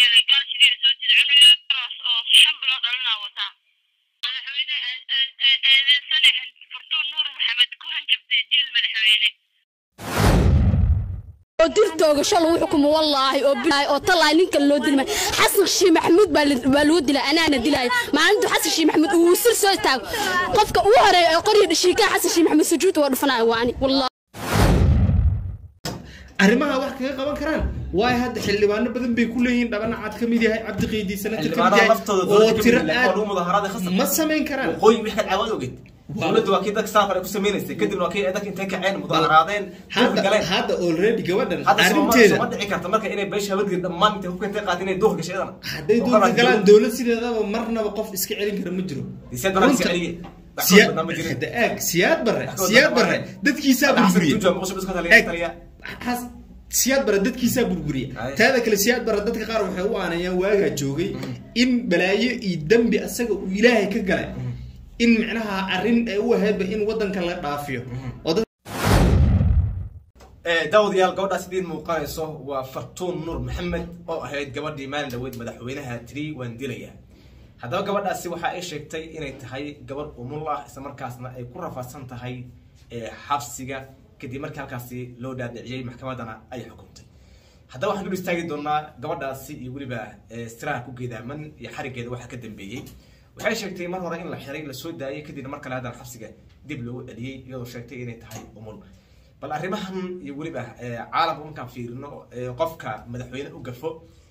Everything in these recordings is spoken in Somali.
yeelay gaal sidii soo jeeda cunug yar oo shan bilood dhalinaa wataa madaxweyne eedeysane furtuun nuur maxamed ku hanjabtay dil madaxweyne oo dirtooga shal lagu xukumo wallaahi oo bilaahi oo talaahi ninka loo dilmay xasan shii maxamuud baa la- baa lagu dilay anaana dilaayo maalintu xasan shii maxamuud uu sir soo istaago qofka ugu horeeya ee qoryo dhashiikaa xasan shii maxamuud sujuud waa dhufanayo waani wallaahi arrimaha wax kaga qaban karaan waayo hadda xildhibaano badan bay ku leeyihiin dhabana cad ka mid yahay cabdi qiidi senator ka mid xildhibaanada yahay laftooda oo dowladda tiro kamid aad lagu mudaharaaday khasab ma samayn karaan waqooyi wixii ka caawad ogeyd dowladda waa kii dadka saafar ay ku sameynaysay kadibna waa kii ay dadka intay kaceen mudaharaadeen dhulka hadda galeen hadda already gabadhan hadda Soomaaliya arrinteeda ma dhici karta marka inay beesha habadgir dhammaan intay hubka intay qaateen inay duhur gashay iyadana hadday Oo duurka qaran galaan jiro. dowlad sideedaba marnaba qof iska celin kara ma jiro Siyaad barre iska Runta- celiyey. Wax Siya- badan ma jirin. hadda eeg siyaad barre Wax badan siyaad ma barre jirin. dadkiisaa Hadda Xasan burburiye Tuju waa muqdisho iska taliya- Eeg, taliya. xas- siyaad barre dadkiisaa burburiye Ay. taada kale siyaad barre dadka qaar waxay u aanayaan waagaa joogay in balaayo iyo dembi asaga uu ilaahay ka galay in micnaha arrin ay u ahaydba in wadanka la dhaafiyo oo dad Eh, daawadayaal gabadhaas idiin muuqanayso waa fartuun nuur maxamed oo ahayd gabadhii maalin dhaweyd madaxweynaha tiri waan dilaya haddaba gabadhaasi waxa ay sheegtay inay tahay gabadh umul ah isla markaasna ay ku rafaadsan tahay eh, xabsiga kadib markii halkaasi loo dhaadhiciyey maxkamaddana ay xukuntay haddaba waxaan dul istaagi doonaa gabadhaasi iyo weliba eh, siraha ku geedaaman iyo xarigeeda waxa ka dambeeyey waxay sheegtay mar hore in la xiray lasoo daayay kadibna mar kale haddana xabsiga dib loogu celiyey iyadoo sheegtay inay tahay umul bal arrimahan iyo weliba eh, caalamka markaan fiirino eh, qofka madaxweyne u gafo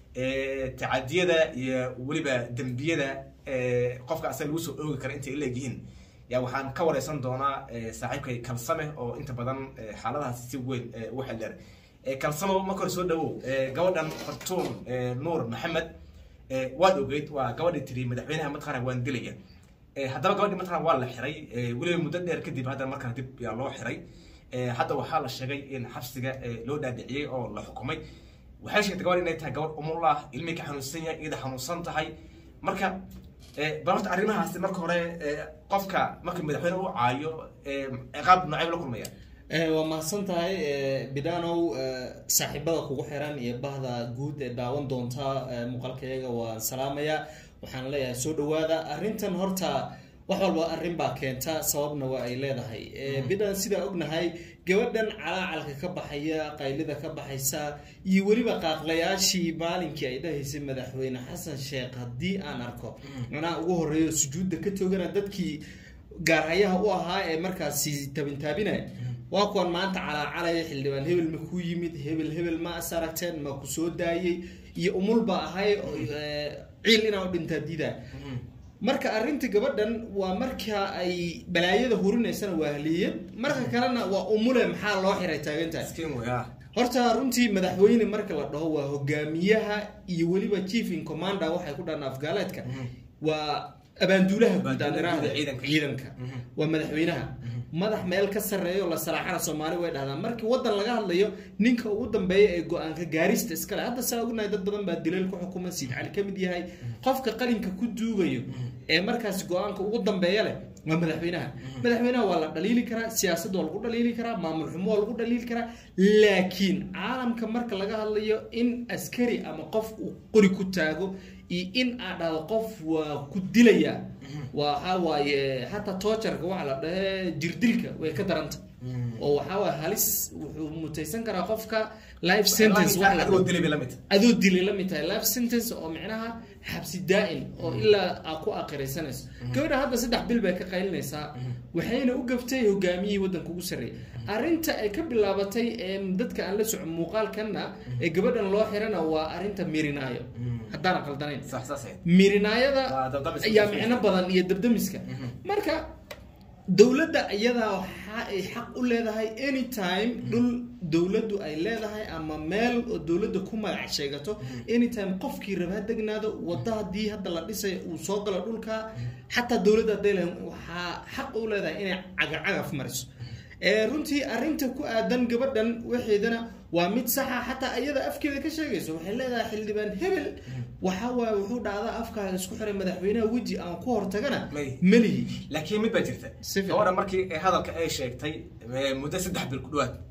eh, tacadiyada iyo weliba dembiyada eh, qofka asaga lagu soo oogi kara intay leegyihiin yaa waxaan ka wareysan doonaa eh, saaxiibkay kalsame oo inta badan eh, xaaladahaasi si weyn eh, ugu xildheer Eh, kalsamo marka hore soo dhawow eh, gabadhan fartuun eh, nuur maxamed eh, waad ogeyd waa gabadhii tiri madaxweynaha mataqaana waan dilaya Eh, haddaba gabadhii mataqaana waa la xiray eh, weliba muddo dheer kadib haddana markaan dib yaa loo xiray Eh, hadda waxaa la sheegay in xabsiga eh, loo dhaadhiciyey oo la xukumay waxay sheegtay gabadh inay tahay gabadh umul ah ilmihii ka xanuunsan yahay iyada xanuunsan tahay marka eh, bal horta arrimahaasi marka hore eh, qofka marka madaxweyne u caayo eh, ciqaab noocee la kulmaya Eh, waa mahadsan tahay eh, bidanow eh, saaxiibada kugu xiran iyo bahda guud ee daawan doonta eh, muuqaalkayaga waan salaamaya waxaan leeyahay soo dhawaada arrintan horta wax walba arrin baa keenta sababna waa ay leedahay Eh, bidan sidaa ognahay gabadhan calaacalka ka baxaya qaylida ka baxaysa iyo weliba qaaqlayaashii maalinkii ay dhahaysay madaxweyne xasan sheekh haddii aan arko macnaha ugu horeeyo sujuudda ka toogana dadkii gaarhayaha u ahaa ee markaasi tabintaabinaya waa kuwan maanta calaacalaya xildhibaan hebel ma ku yimid hebel hebel ma as aragteen ma ku soo daayey iyo umul ba ahay oo, eh, ciil inaa u dhintaa diidaa marka arrinta gabadhan waa marka ay balaayada hurinaysana waa haliyad marka kalena waa umule maxaa loo xiray taagantahay Miskiin wey, ah. horta runtii madaxweyne marka la dhaho waa hogaamiyaha iyo weliba chief in commander waxay ku dhahaan afgaaleedka waa abaanduulaha guud aan Abaanduulaha iraahdo ciidanka. ciidanka waa madaxweynaha madax meel ka sarreeyo la salaaxana soomaali way dhahdaan markii wadan laga hadlayo ninka ugu dambeeya ee go-aanka gaarista iskale hadda saa ognahay dad badan baa dileel ku xukuma siid cali ka mid yahay qofka qalinka ku duugayo ee markaasi go-aanka ugu dambeeya leh waa madaxweynaha madaxweynaha waa la dhaliili karaa siyaasad waa lagu dhaliili karaa maamul xumo waa lagu dhaliili karaa laakiin caalamka marka laga hadlayo in askari ama qof uu qori ku taago iyo in aad dhahdo qof waa ku dilaya waxaa waaye hataa toojarka waxa la dhahe jirdilka way ka daranta oo waxaa waaye halis wuxuu mutaysan karaa qofka life sentence waxa la adigoo dhaho. dilay bay la mid tahay. adoo dilay la mid tahay life sentence oo micnaha xabsi daa'in oo ilaa aa ku aqiraysanayso gabadha hadda saddex bil bay ka qaylinaysaa waxayna u gaftay hogaamiyihii waddanka ugu sarreeyay arrinta ay ka bilaabatay ee dadka aan la socon muuqaalkanna ee gabadhan loo xirana waa arrinta mirinaayo haddaan qaldanayn sax sax sax. mirinaayada Waa dabdamiska. ayaa micno badan iyo dabdamiska marka dowladda iyadaa waxa ay xaq u leedahay anytime dhul dowladdu ay leedahay ama meel oo dowladda ku magac sheegato anytime qofkii raba ha degnaado wadda haddii hadda la dhisay uu soo galo dhulka xataa dowladda hadday leedahay waxaa xaq u leedahay inay cagacagaf mariso ee runtii arrinta ku aadan gabadhan waxeedana waa mid saxa xataa iyada afkeeda ka sheegayso waxay leedahay xildhibaan hebel waxa waaye wuxuu dhacdaa afkaaga isku xiray madaxweynaha weji aan ku hortagana May. melihi laakiin mid baa jirta Si fiican. gabadha markii ay hadalka ay sheegtay eh, muddo saddex bil ku dhawaad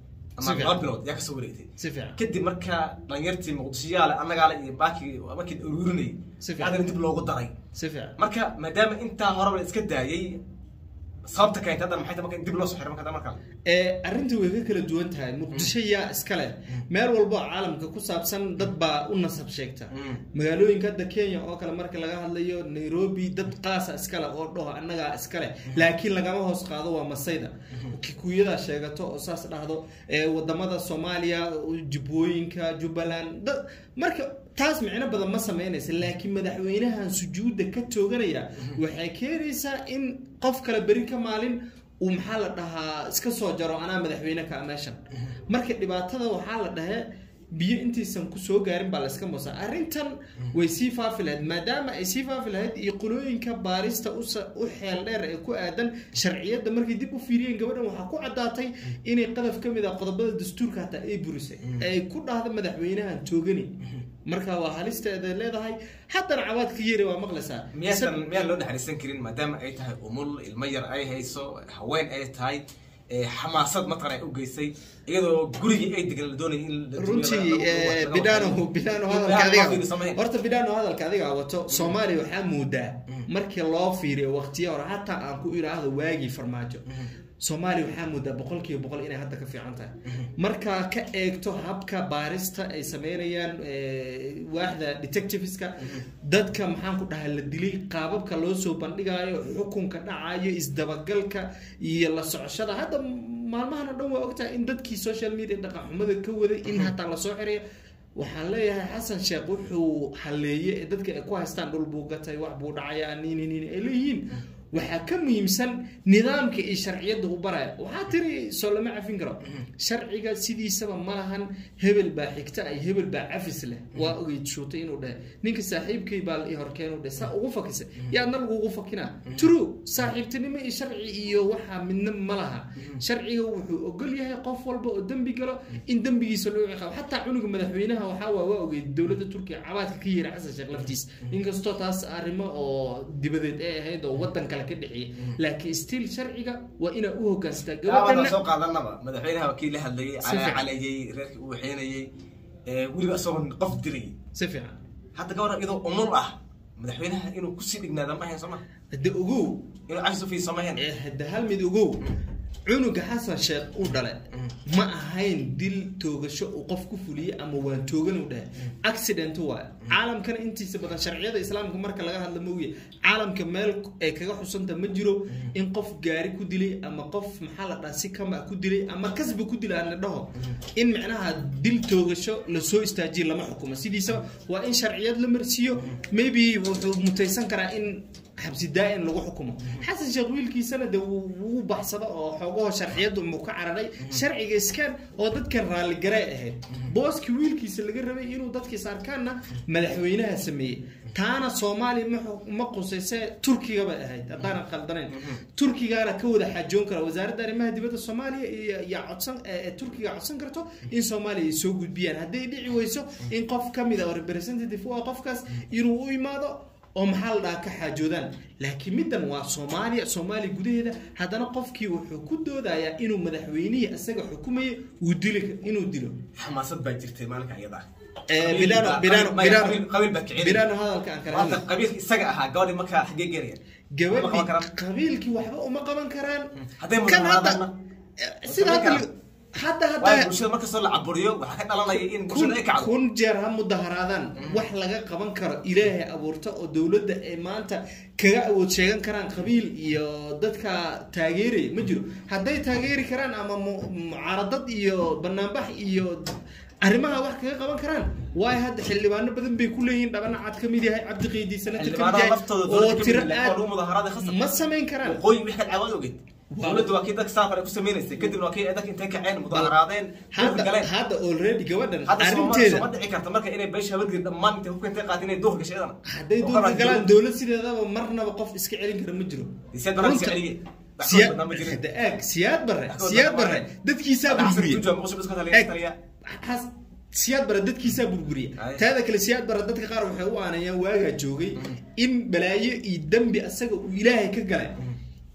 ama Si fiican. laba bilood yaa kasoo wareegtay si fiican kadib markaa dhalinyartii muqdishoyaale annagaale iyo baakii markii ururinayay Si fiican. haddana dib loogu daray si fiican marka maadaama intaa horeba la iska daayay sababta keentay haddana maxay tahay marka in dib loo soo xiray marka hadda markaa ee arrinta way ka kala duwan tahay muqdisho yaa iska leh meel walbo oo caalamka ku saabsan dad baa u nasab sheegta Mm. magaalooyinka hadda kenya oo kale marka laga hadlayo nairobi dad qaasa iska leh oo dhaho annagaa iska leh laakiin lagama hoos qaado waa masayda kikuyadaa sheegato oo saas dhahdo ee wadamada soomaaliya jubbooyinka jubbaland dad marka taas micno badan ma sameynaysa laakiin madaxweynahan sujuudda ka tooganaya waxay keenaysaa in qof kale beri ka maalin uu maxaa la dhahaa iska soo jaro anaa madaxweyne ka meeshan marka dhibaatada waxaa la dhahee biyo intaysan kusoo gaarin baa layska moosa arrintan way sii faafi lahayd maadaama ay sii faafi lahayd iyo qolooyinka baarista usa- u xeel dheer ee ku aadan sharciyadda markay dib u fiiriyeen gabadhan waxaa ku caddaatay inay qadaf ka mid ah qodobada dastuurka hataa ay burisay ay ku dhahda madaxweynahan toogani marka waa halisteeda leedahay haddana cabaadka yeri waa maqlaysaa miyaasan miyaan loo naxariisan karin maadaama ay tahay umul ilmo yar ay hayso haween ay tahay ee, xamaasad mataqan ay u geysay iyadoo gurigii ay degan la doonayay in la- runtii lagu- lagu- eh, lagu- bidhaano bidhaano In hadalka waxyaalaha loo adiga fiiriyo samayn. horta bidhaano hadalka adiga wato soomaaliya waxaa moodaa markii loo fiiriyo waqtiya hore hataa aan ku idhaahdo waagii farmaajo soomaaliya waxaa moodaa boqolkiiba boqol inay hadda ka fiican tahay markaa ka eegto habka baarista ay sameynayaan eh, waaxda detectiveska dadka maxaan ku dhahaa la dilay qaababka loo soo bandhigayo xukunka dhacayo isdabagalka iyo la socoshada hadda maalmahan oo dhan waa ogtahay in dadkii social media dhaqanxumada ka waday in hataa lasoo xirayo waxaan leeyahay xasan sheekh wuxuu haleeye ee dadka ay ku haystaan dhul buu gatay wax buu dhacayaa nini nini ay leeyihiin waxaa ka muhiimsan nidaamka iyo sharciyadda u baraya waxaa tiri soo lama cafin karo sharciga sidiisaba ma lahan hebel baa xigta ay hebel baa cafis leh waa ogeyd shuutay inuu dhahe ninka saaxiibkay baa la ii horkeen u dhahe saa ugu fakisa yaadna lagugu fakinaa true saaxiibtinimo iyo sharci iyo waxaa midna ma laha sharciga wuxuu ogol yahay qof walba oo dembi galo in dembigiisa loo ciqaabo xataa cunuga madaxweynaha waxaa waa waa ogeyd dowladda turkiya cabaadka ka yiri xasan sheekh laftiis inkastoo taas arrimo oo dibadeed ay ahayd oo wadan kale ka dhexeeyay laakiin still sharciga waa inaa u hogaansataa gabadan gabadhana soo qaadanaba madaxweynaha waa kii la hadlayay Si fiican. calaacalayay reerkii uu waxeynayay ee, weliba isagoo qof dilay si fiican hadda gabadha iyadoo umul ah madaxweynaha inuu kusii dhignaada ma ahayn sooma hadda ogow inuu cafis u fiidiyo sooma ahayn ee hadda hal mid ogow cunuga xasan sheekh u dhale ma ahayn dil toogasho uu qof ku fuliyey ama waan toogan u dhahay accident waay caalamkana intiisa badan sharciyada islaamka marka laga hadla mooye caalamka meel ay kaga xusanta ma jiro in qof gaari ku dilay ama qof maxaa la dhaha si kama ku dilay ama kasba ku dilay aan la dhaho in micnaha dil toogasho lasoo istaajiyo lama xukumo sidiisa waa in sharciyad la marsiiyo maybe wuxuu mutaysan karaa in xabsi daa-in lagu xukumo xasan sheekh wiilkiisana de wuu wuu baxsado oo xoogaho sharciyadu muu ka cararay sharciga iskaan oo dadkan raalligaray ahayd booskii wiilkiisa laga rabay inuu dadkiis arkaanna madaxweynaha sameeyey taana soomaaliya ma xu- ma qusayse turkiga bay ahayd haddaanan khaldanayn turkigaana ka wada xaajoon kara wasaaradda arrimaha dibadda soomaaliya iyo yaa codsan ee ee turkiga codsan karto in soomaaliya ay soo gudbiyaan hadday dhici weyso in qof ka mid a oo representative u ah qofkaas inuu u imaado oo maxaa la dhahaa ka xaajoodaan laakiin middan waa soomaaliya soomaaliya gudaheeda haddana qofkii wuxuu ku doodayaa inuu madaxweynihii isaga xukumaya uu dili inuu dilo xamaasad baa jirtay maalinka iyada ah. Eh, Qabiil Bilano- baa- Bilano- qabiil- Bilano- qabiil- qabiil baa kicin biraano hadalka aan kala maanta hadla qabiilka isaga ahaa gabadhi markaa xagee geenaya Ma qaban gabadhii karaan? qabiilkii waxba uma qaban karaan Hadday kan hadda mudaharaadaanna? eh, sida hadda karaan? hadda waayo hadda bulshada markastoo la caburiyo waxaa ka dhalanaya in kun bulshada ay kacdo kun jeer ha mudaharaadaan wax laga qaban karo ilaahay abuurta oo dowladda ay maanta kaga awood sheegan karaan qabiil iyo dadka taageeraya ma jiro hadday taageeri karaan ama mu- mucaaradad iyo banaanbax iyo arrimaha wax kaga qaban karaan waayo hadda xildhibaano badan bay ku leeyihiin dhabana cad ka mid yahay cabdi qiidi senator ka mid xildhibaanaha yahay laftooda oo dowladda tiro kamid ah, aad waa lagu mudaharaaday khasab ma samayn karaan waqooyi wixii ka caawad ogeyd Waa- dowladdu waa kii dadka saafar ay ku sameynaysay kadibna waa kii ay dadka intay kaceen mudaharaadeen dhulka hadda galeen hadda already gabadhan hadda sooma arrinteeda sooma dhici karta marka inay beesha habadgeli dhammaan intay hubka intay qaateen inay duurka gashay iyadana hadday Oo duurka qaran galaan dowlad- dowlad sideedaba marnaba qof iska celin kara ma jiro siyaad barre iska Runta- celiyey wax Siya- ka badan ma jirin hadda eeg siyaad barre Wax ka badan siyaad ma barre jirin. dadkiisaa Hadda xasan burburiye Tuju muqdisho iska taliya- Eeg, taliya. xas- siyaad barre dadkiisaa burburiye Ay. taada kale siyaad barre dadka qaar waxay u aanayaan waagaa joogay in balaayo iyo dembi asaga uu ilaahay ka galay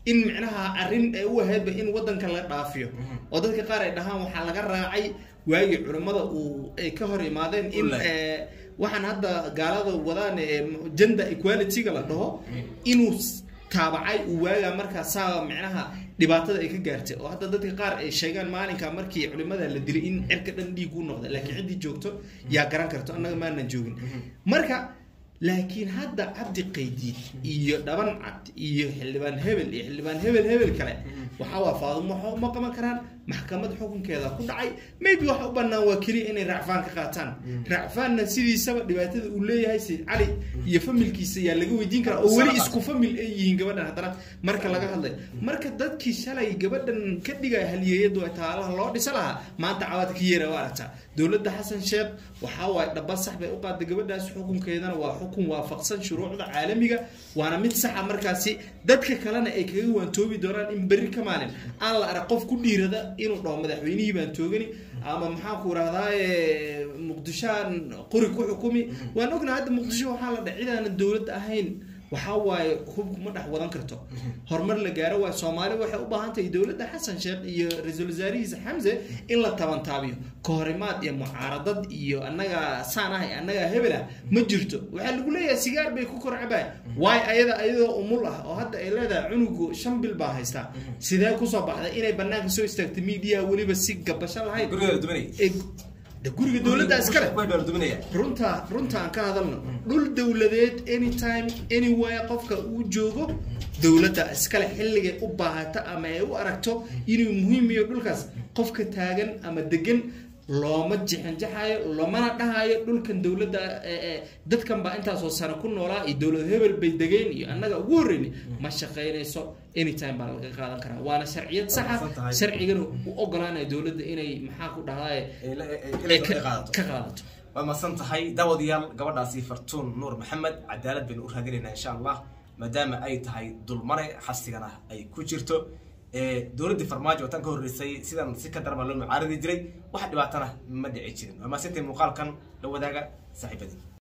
in micnaha arrin ay u ahaydba in wadanka la dhaafiyo oo dadka qaar ay dhahaan waxaa laga raacay waagii culimmada uu ay ka hor imaadeen in Wallahi. eh, waxaan hadda gaalada wadaan ee gender equality-ga la dhaho inuu s- taabacay uu waagaa markaa saa micnaha dhibaatada ay ka gaartay oo hadda dadka qaar ay sheegaan maalinka markii culimada la dilay in cirka dhan dhiig u noqday laakiin ciddii joogto yaa garan karto annaga maanan joogin marka laakiin hadda cabdi qaydiid iyo dhaban cad iyo xildhibaan hebel iyo xildhibaan hebel hebel kale waxaa waa faadumo waxba ma qaban karaan maxkamad xukunkeeda ku dhacay maybe waxa u bannaan waa keliya inay racfaan ka qaataan racfaanna sidiisaba dhibaatada uu leeyahay sayid cali iyo familkiisa yaa laga weydiin karaa oo weli isku famil ay yihiin gabadhan haddana marka laga hadlay marka dadkii shalay gabadhan ka dhigaya halyeeyadu ay taalaha loo dhisa lahaa maanta cawaad ka yeera waa aragtaa dowladda xasan sheekh waxaa waaye dhaba sax bay u qaaday gabadhaas xukunkeedana waa xukun waafaqsan shuruucda caalamiga waana mid saxa markaasi dadka kalena ay kaga waantoobi doonaan in berri ka maalin aan la arag qof ku dhiirada inuu dhaho madaxweynihii baan toogani ama maxaan ku rahdaye muqdishoan qori ku xukumi waan ognaa hadda muqdisho waxaa la dhahay cidaanan dowladda ahayn waxaa waaye hubku ma dhex wadan karto horumar la gaaro waaye soomaali waxay u baahan tahay dowladda xasan sheekh iyo ra-iisul wasaarihiisa xamse in la tabantaabiyo kahorimaad iyo mucaaradad iyo annaga saan ah iyo annaga hebel ah ma jirto waxaa lagu leeyahay sigaar bay ku kor cabaan waay ayada ayadoo umul ah oo hadda ay leedahay cunugu shan bil baa haystaa sidee kusoo baxday inay banaanka soo istaagtay miidiyaha weliba si gabasho lahayn guriga la duminaya ee de guriga dowladda iskale Way baa la duminaya runta runta aan ka hadalno dhul dowladeed anytime anywhere qofka uu joogo dowladda iskale xilligay u baahata ama ay u aragto inuu muhiim iyo dhulkaas qofka taagan ama degan looma jixinjaxayo loomana dhahayo dhulkan dowladda ee, ee, dadkan baa intaasoo sano ku noolaa iyo dowlad hebel bay degeen iyo annaga ugu horreyni ma shaqaynayso anytime baa laga qaadan karaa waana sharciyad saxa Waa tahay. sharcigana u ogolaanaya dowladda inay maxaa ku dhahdaye Ee, la- ee, ee, inay ka ka qaadato ka qaadato waa masan tahay daawadayaal gabadhaasi fartuun nuur maxamed cadaalad baynu u raadinaynaa insha allah maadaama ay tahay dulmare xasigana ay ku jirto ee dowladdii farmaajo oo tan ka horreysay sidan si ka daran baa loo mucaaradi jiray wax dhibaatana ma dhici jirin waa maasintay muuqaalkan la wadaaga saaxiibadii